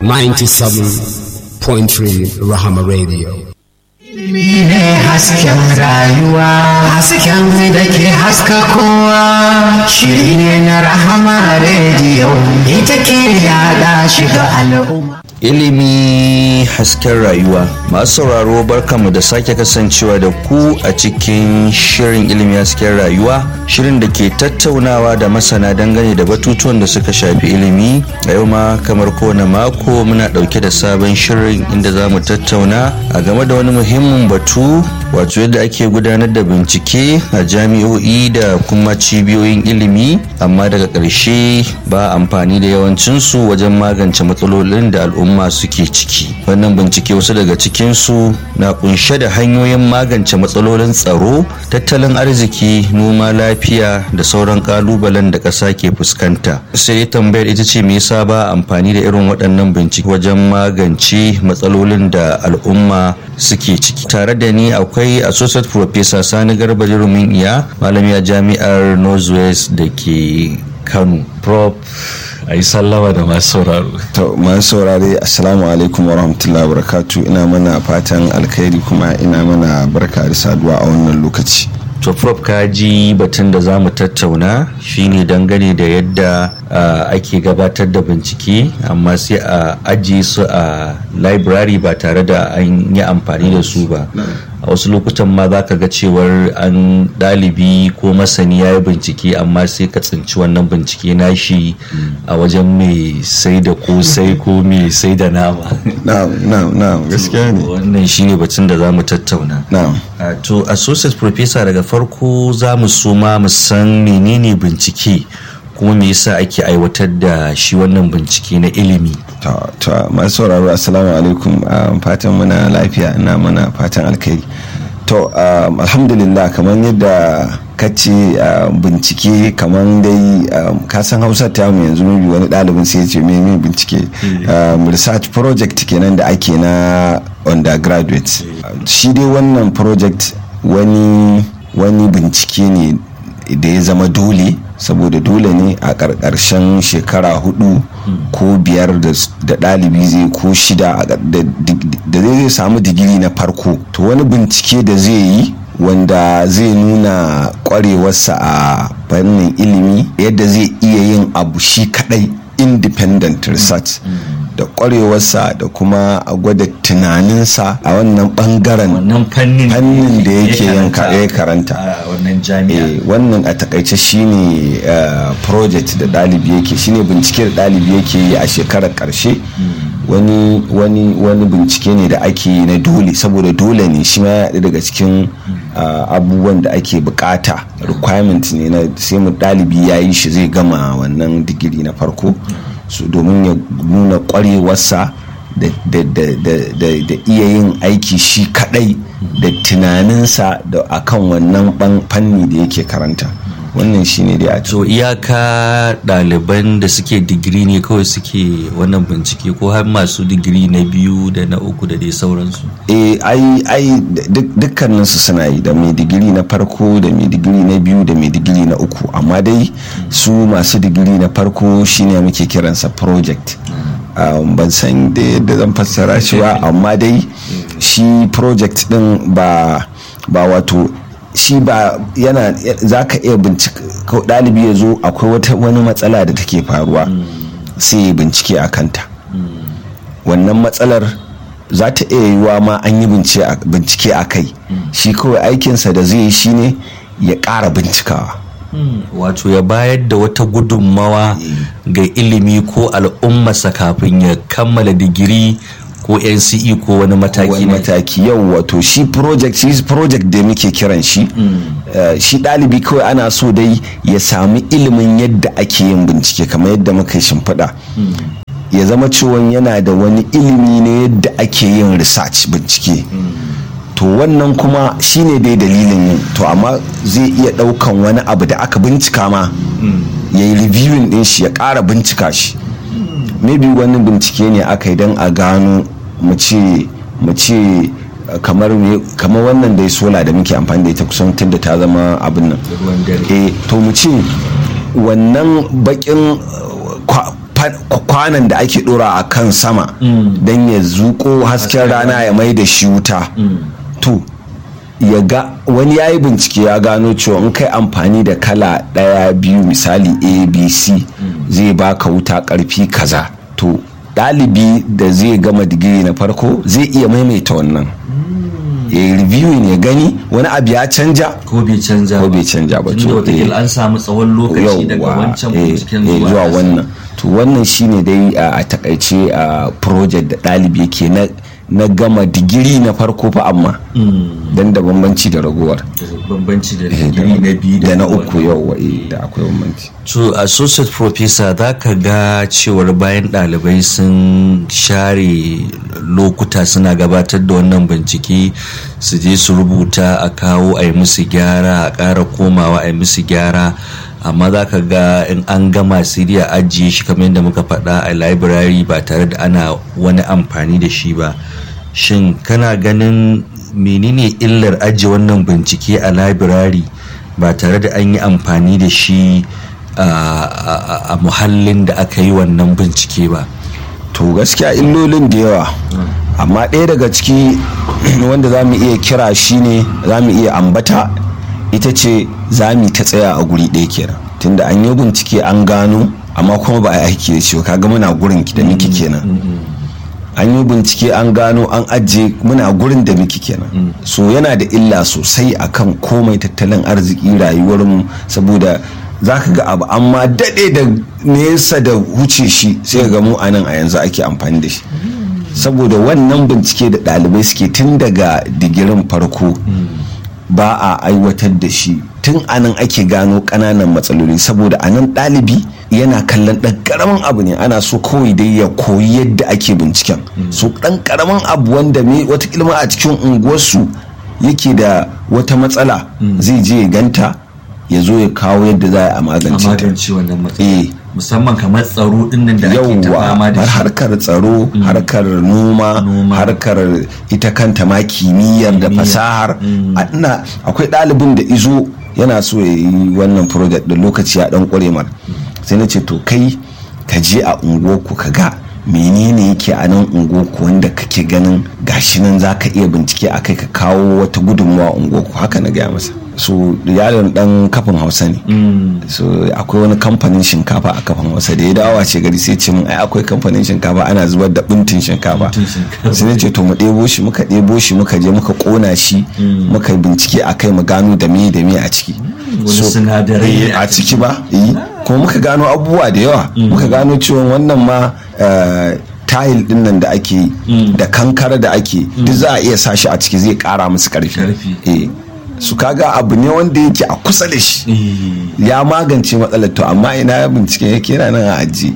97.3 Rahama Radio. Ilimi ne hasken rayuwa, hasken da ke haska kowa, shiri ne na Rahama Radio, ita ke yada shiga al'umma. ilimi hasken rayuwa masu sauraro barkamu da sake kasancewa da ku a cikin shirin ilimi hasken rayuwa shirin da ke tattaunawa da masana dangane da batutuwan da suka shafi ilimi a yau ma kamar kowane mako muna dauke da sabon shirin inda za mu tattauna a game da wani muhimmin batu wato yadda ake gudanar da bincike a jami'o'i da kuma cibiyoyin ilimi amma daga ƙarshe ba amfani da yawancinsu wajen magance matsalolin da al'umma suke ciki wannan bincike wasu daga cikinsu na kunshe da hanyoyin magance matsalolin tsaro tattalin arziki noma lafiya da sauran kalubalen da ƙasa ke fuskanta sai tambayar ita ce me yasa ba amfani da irin waɗannan bincike wajen magance matsalolin da al'umma suke ciki tare da ni akwai associate professor sani garba jirumin iya malami a jami'ar northwest da ke kano prof a yi sallama da masu sauraro to masu saurare assalamu alaikum warahmatullahi wabarakatuh ina mana fatan alkhairi kuma ina mana barka da saduwa a wannan lokaci to prof ka ji batun da za mu tattauna shine dangane da yadda uh, ake gabatar da bincike amma sai a ajiye su a library ba tare da an yi amfani da su ba a wasu lokutan ma za ka ga cewar an ɗalibi ko masani ya yi bincike amma sai ka tsinci wannan bincike nashi a wajen mai sai da kosai ko mai sai da nama na'am na'am na'am gaskiya ne wannan shine batun da za mu tattauna na'am Uh, to associate professor daga farko za mu so ma mu san menene bincike kuma me yasa ake aiwatar da shi wannan bincike na ilimi to to masu sauraro assalamu alaikum um, fatan muna lafiya ina mana fatan alkhairi to um, alhamdulillah kamar yadda ka ce uh, bincike kamar dai um, kasan hausa ta mu yanzu mabi wani ɗalibin sai ya ce me bincike um, research project kenan da ake na undergraduate shi dai wannan project wani wani bincike ne da ya zama dole saboda dole ne a ƙarƙarshen shekara hudu ko biyar da ɗalibi zai ko shida da zai samu digiri na farko to wani bincike da zai yi wanda zai nuna kwarewarsa a fannin ilimi yadda zai iya yin abu shi kadai independent research da kwarewarsa da kuma a gwada tunaninsa a wannan bangaren wannan fannin fannin da yake yanka ya karanta a wannan jami'a Eh, wannan a takaice shine eh, project da ɗalibi yake shine bincike da ɗalibi yake yi a shekarar ƙarshe wani wani wani bincike ne da ake yi na dole saboda dole ne shi ma ya haɗu daga cikin ah, abubuwan da ake bukata requirement ne na sai mu ɗalibi ya yi shi zai gama wannan digiri na farko so domin ya nuna ƙwarewarsa da, da, da, da, da, da iya yin aiki shi kadai da tunaninsa da akan wannan ban fanni da yake karanta wannan shine dai a to iyaka ɗaliban da suke digiri ne kawai suke wannan bincike ko har masu digiri na biyu da na uku da dai sauransu eh ai ai duk- dukkaninsu suna yi da mai digiri na farko da mai digiri na biyu da mai digiri na uku amma dai su masu digiri na farko shine muke kiransa project um, ban san da yadda zan fassara shi ba amma dai shi project din ba ba wato shi ba yana za ka iya bincika ko ɗalibi ya zo akwai wata wani matsala da take faruwa sai ya bincike a kanta wannan matsalar za ta iya yiwuwa ma an yi bincike a kai shi kawai aikinsa da zai yi shine ya ƙara bincikawa wato ya bayar da wata gudunmawa ga ilimi ko al'ummarsa kafin ya kammala digiri ko nce ko wani mataki wani ne mataki yau wato shi project shi project da muke kiran shi eh, shi ɗalibi kawai ana so dai ya sami ilimin yadda ake yin bincike kamar yadda muka shimfiɗa ya zama cewa yana da wani ilimi ne yadda ake yin research bincike to wannan kuma shine dai dalilin yin to amma zai iya ɗaukan wani abu da aka bincika ma ya yi reviewing ɗin shi ya ƙara bincika shi maybe wani bincike ne aka yi don a gano mu ce mu ce uh, kamar me- kamar wannan dai sola da muke amfani da ita kusan tun da ta zama abin nan ruwan dare eh to mu ce wannan bakin uh, kwa- kwanan da ake dora a kan sama don ya zuko hasken rana ya mai da shi wuta to ya ga wani ya yi bincike ya gano cewa in kai amfani da kala ɗaya biyu misali abc zai baka wuta ƙarfi kaza to ɗalibi da zai gama digiri na farko zai iya maimaita wannan ya yi reviewing ya gani wani abu ya canja ko bai canja ko bai canja ba tunda wataƙila an samu tsawon lokaci daga wancan binciken zuwa zuwa wannan to wannan shine dai a takaice a project da ɗalibi yake na na gama digiri na farko fa amma dan da bambanci da ragowar bambanci da digiri na biyu da na uku yau da akwai bambanci to associate professor za ka ga cewar bayan ɗalibai sun share lokuta suna gabatar da wannan bincike su je su rubuta a kawo a yi musu gyara a ƙara komawa a yi musu gyara amma za ka ga in an gama sai dai a ajiye shi kamar yadda muka faɗa a library ba tare da ana wani amfani da shi ba shin kana ganin menene illar ajiye wannan bincike a library ba tare da an yi amfani da shi a muhallin da aka yi wannan bincike ba to gaskiya illolin da yawa amma ɗaya daga ciki wanda za mu iya kira shine za mu iya ambata ita ce za mu ta tsaya a guri ɗaya kenan tunda an yi bincike an gano amma kuma ba a yi aiki da shi kaga muna gurin da muke kenan an yi bincike an gano an ajiye muna gurin da muke kenan so yana da illa sosai akan komai tattalin arziki rayuwarmu saboda za ka ga abu amma daɗe da nesa da wuce shi sai ga mu a nan a yanzu ake amfani da shi saboda wannan bincike da ɗalibai suke tun daga digirin farko ba a aiwatar da shi tun anan ake gano ƙananan matsaloli saboda anan ɗalibi yana kallon ɗan ƙaramin abu ne ana so kawai dai ya koyi yadda ake binciken so ɗan ƙaramin abu wanda me wata ilma a cikin unguwarsu yake da wata matsala zai je ya ganta ya zo ya kawo yadda za a magance ta wannan matsala musamman kamar tsaro dinnan da ake ta fama da shi harkar tsaro harkar noma harkar ita kanta ma kimiyyar da fasahar ina akwai ɗalibin da izo yana so ya yi wannan project da lokaci ya dan kware mar sai na ce to kai ka je a unguwarku ka ga menene yake a nan unguwarku wanda kake ganin gashi nan za ka iya bincike a kai ka kawo wata gudunmawa unguwarku haka na gaya masa so yaron dan kafin hausa ne so akwai wani kamfanin shinkafa a kafin hausa da ya dawo ce gari sai ce min ai akwai kamfanin shinkafa ana zubar da buntin shinkafa sai ne ce to mu ɗebo shi muka ɗebo shi muka je muka ƙona shi muka bincike a kai mu gano da me da me a ciki wani sinadarai a ciki ba kuma muka gano abubuwa da yawa muka gano cewa wannan ma tayil din nan da ake da kankara da ake duk za a iya sa shi a ciki zai kara musu karfi su kaga abu ne wanda yake a kusa da shi ya magance matsalar to amma ina ya bincike yake yana nan a aji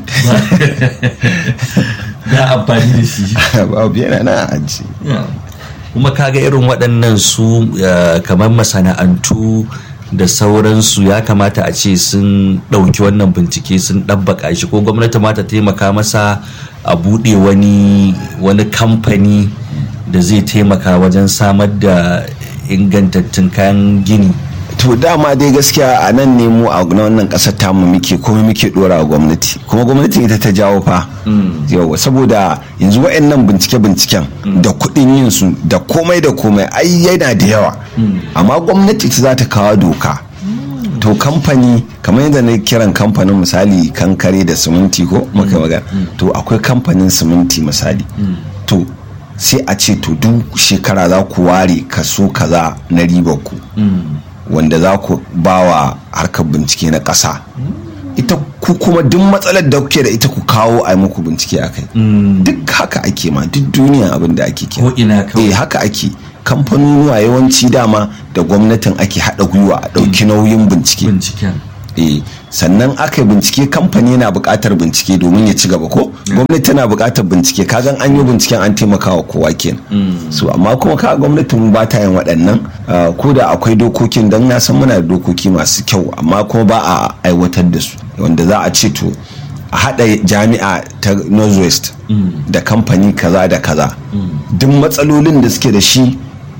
ya amfani da shi babu yana nan a aji kuma kaga irin waɗannan su kamar masana'antu da sauransu ya kamata a ce sun ɗauki wannan bincike sun ɗabbaka shi ko gwamnati ma ta taimaka masa a buɗe wani wani kamfani da zai taimaka wajen samar da ingantattun kayan gini to dama dai gaskiya a nan ne mu a wannan kasar tamu muke kuma muke dora wa gwamnati kuma gwamnati ita ta jawo fa yawa saboda yanzu wa'annan bincike-binciken da kuɗin yin su da komai da komai ai yana da yawa amma gwamnati ta za ta kawo doka to kamfani kamar yadda na kiran kamfanin misali kankare da siminti ko maka magana to akwai kamfanin siminti misali to sai a ce to duk shekara za ku ware kaso kaza na ribar ku wanda za ku ba wa harkar bincike na ƙasa ita ku kuma duk matsalar da kuke da ita ku kawo a muku bincike a kai duk haka ake ma duk duniya abin da ake kira ina eh haka ake kamfanonuwa yawanci dama da gwamnatin ake haɗa gwiwa a ɗauki nauyin bincike binciken eh sannan aka yi bincike kamfani yana buƙatar bincike domin ya ci gaba ko gwamnati tana buƙatar bincike kagan an yi binciken an taimaka wa kowa kenan so amma kuma ka gwamnatin ba ta yin waɗannan ko da akwai dokokin don na san muna da dokoki masu kyau amma kuma ba a aiwatar da su wanda za a ce to a haɗa jami'a ta northwest da kamfani kaza da kaza duk matsalolin da suke da shi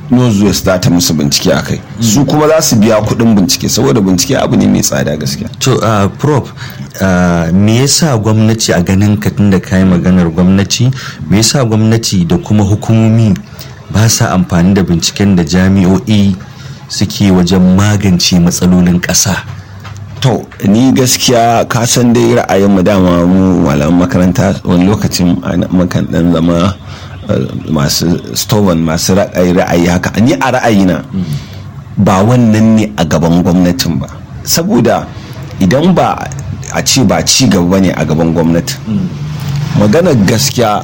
northwest za ta musu bincike a kai su kuma za su biya kuɗin bincike saboda bincike abu ne mai tsada gaskiya to uh, prof uh, me yasa gwamnati a ganin ka tunda kayi maganar gwamnati me yasa gwamnati da kuma hukumomi ba sa amfani da binciken da jami'o'i suke wajen magance matsalolin ƙasa to ni gaskiya ka san dai ra'ayin mu dama mu malaman makaranta wani lokacin makan dan zama masu stovan masu ra'ayi ra'ayi haka ni a ra'ayina ba wannan ne a gaban gwamnatin ba saboda idan ba a ce ba ci gaba ne a gaban gwamnati maganar gaskiya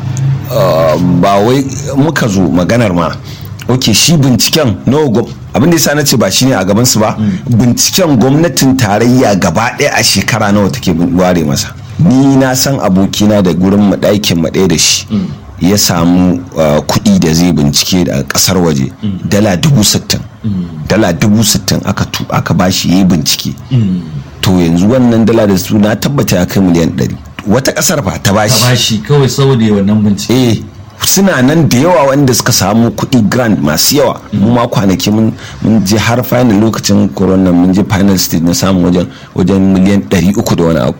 ba wai muka zo maganar ma ok shi binciken nawa abin da yasa na ce ba shine a gaban su ba binciken gwamnatin tarayya gaba ɗaya a shekara nawa take ware masa ni na san abokina da gurin mu ɗakin mu ɗaya da shi ya samu kuɗi da zai bincike da ƙasar waje dala dubu sittin dala dubu sittin aka aka bashi ya yi bincike to yanzu wannan dala da su na tabbata ya kai miliyan ɗari wata ƙasar fa ta bashi ta bashi kawai saboda wannan bincike eh suna nan da yawa wanda suka samu kuɗi grand masu yawa mu ma kwanaki mun je har final lokacin corona mun je final stage na samu wajen wajen miliyan 300 da wani abu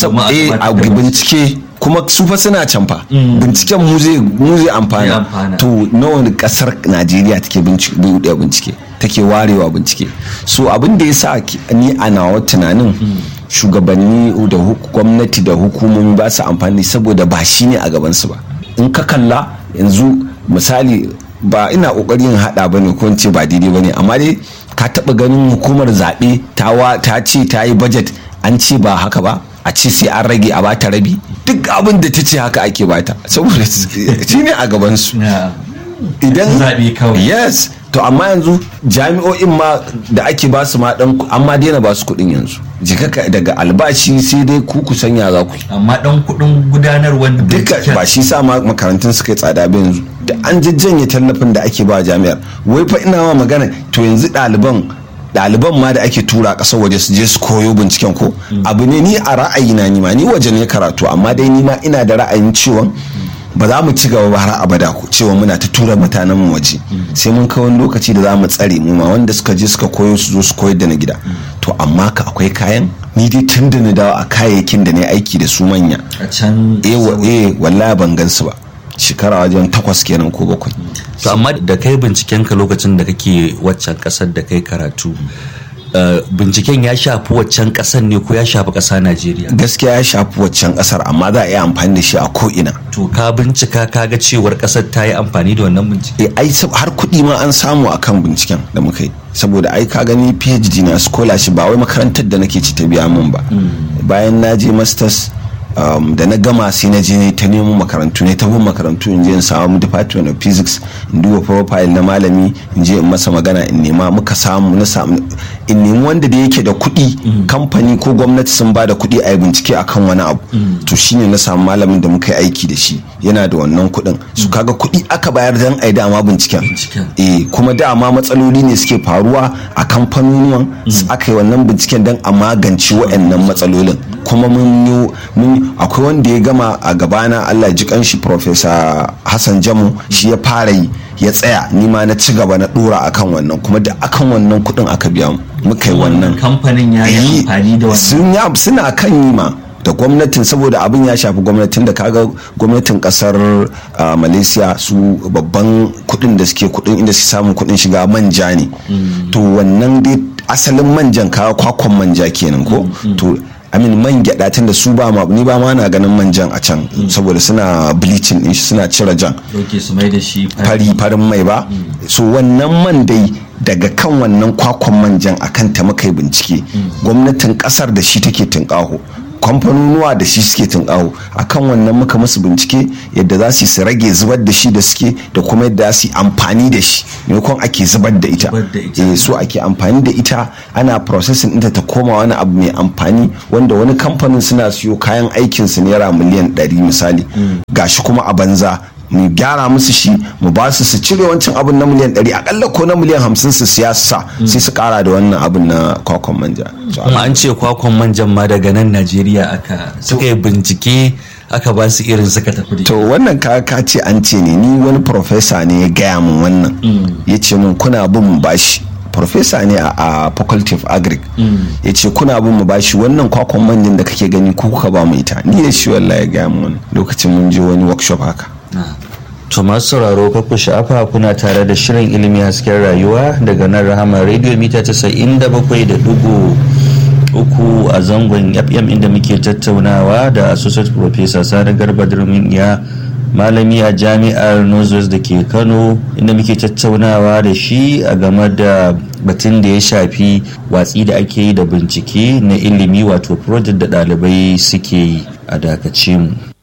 a bincike kuma su fa suna can fa binciken mu zai mu zai amfana to nawa ne kasar Najeriya take bincike bincike take warewa bincike so abin da yasa ni a nawa tunanin shugabanni da gwamnati da hukumomi ba su amfani saboda ba shi ne a gabansu ba in ka kalla yanzu misali ba ina kokarin hada ba ne ko ce ba daidai ba ne amma dai ka taba ganin hukumar zaɓe ta ce ta yi budget an ce ba haka ba a ce sai an rage a bata rabi duk abin da ta ce haka ake bata saboda shi ne a gabansu idan zaɓe kawai yes to amma yanzu jami'o'in ma da ake ba su ma dan amma daina ba su kuɗin yanzu jikaka daga albashi sai dai ku ku sanya za ku amma dan kuɗin gudanarwar duka ba shi sa ma makarantun suka yi tsada ba yanzu da an jajjanye tallafin da ake ba jami'ar wai fa ina ma magana to yanzu ɗaliban ɗaliban ma da ake tura ƙasar waje su je su koyo binciken ko abu ne ni a ra'ayina ni ma ni waje ne karatu amma dai ni ma ina da ra'ayin ciwon ba za mu ci gaba ba har abada ku cewa muna ta tura mutanen mu waje sai mun kai wani lokaci da za mu tsare mu ma wanda suka je suka koyo su zo su koyar da na gida to amma ka akwai kayan ni dai tun da na dawo a kayayyakin da na aiki da su manya a can eh wallahi ban gan su ba shekara wajen takwas kenan ko bakwai to amma da kai binciken ka lokacin da kake waccan kasar da kai karatu binciken ya shafi waccan kasar ne ko ya shafi kasa Najeriya gaskiya ya shafi waccan kasar amma za a iya amfani da shi a ko'ina to ka bincika ka ga cewar kasar ta yi amfani da wannan bincike ai har kuɗi ma an samu akan binciken da muka yi saboda ai ka gani phd na scholarship ba wai makarantar da nake ci ta biya min ba bayan na je masters um, da na gama sai na je ne ta nemo makarantu ne ta bin makarantu in je in samu department of physics in duba profile na malami in je in masa magana in nema muka samu na samu in nemi wanda da yake da kuɗi kamfani ko gwamnati sun ba da kuɗi a yi bincike akan wani abu to shine na samu malamin da muka yi aiki da shi yana da wannan kuɗin su kaga kuɗi aka bayar dan a yi dama binciken eh kuma dama matsaloli ne suke faruwa a kamfanonuwan aka yi wannan binciken dan a magance waɗannan matsalolin kuma mun yi mun akwai wanda ya gama a gabana Allah ji kanshi Professor Hassan Jamu shi ya fara yi ya tsaya ni ma na ci gaba na dora akan wannan kuma da akan wannan kudin aka biya mu muka yi wannan kamfanin ya yi amfani da wannan suna kan yi ma da gwamnatin saboda abin ya shafi gwamnatin da kaga gwamnatin kasar malaysia su babban kudin da suke kudin inda suke samun kudin shiga manja ne to wannan dai asalin manjan kawo kwakwan manja kenan ko to amin man gyada tun da su ba ma ni ba ma na ganin manjan a can saboda suna bleaching din shi suna cire jan fari farin mai ba so wannan man dai daga kan wannan kwakwan manjan akan ta muka yi bincike gwamnatin kasar da shi take tunƙaho kamfanonuwa da shi suke tunƙaho akan wannan muka musu bincike yadda za su rage zubar da shi da suke da kuma yadda su amfani da shi maimakon ake zubar da ita eh so ake amfani da ita ana processing ɗinta ta koma wani abu mai amfani wanda wani kamfanin suna siyo kayan aikin su naira miliyan 100 misali gashi kuma a banza mu gyara musu shi mu ba su su cire wancan abin na miliyan 100 akalla ko na miliyan 50 su siya sa sai su kara da wannan abin na kwakwan manja kuma an ce kwakwan manjan ma daga nan najeriya aka suka yi bincike aka ba su irin suka tafi da to wannan ka ka ce an ce ne ni wani professor ne ya gaya min wannan ya ce min kuna bin mu bashi professor ne a, a faculty of agric ya ce kuna bin mu bashi wannan kwakwan manjan da kake gani ku kuka ba mu ita ni da shi wallahi ya gaya min wannan lokacin mun je wani workshop haka To masu sauraro ku sha'afa kuna tare da shirin ilimi hasken rayuwa daga nan rahama radio mita casa'in da bakwai da dugu uku a zangon fm inda muke tattaunawa da associate professor sani garba durmin ya malami a jami'ar northwest da ke kano inda muke tattaunawa da shi a game da batun da ya shafi watsi da ake yi da bincike na ilimi wato project da ɗalibai suke yi a dakace mu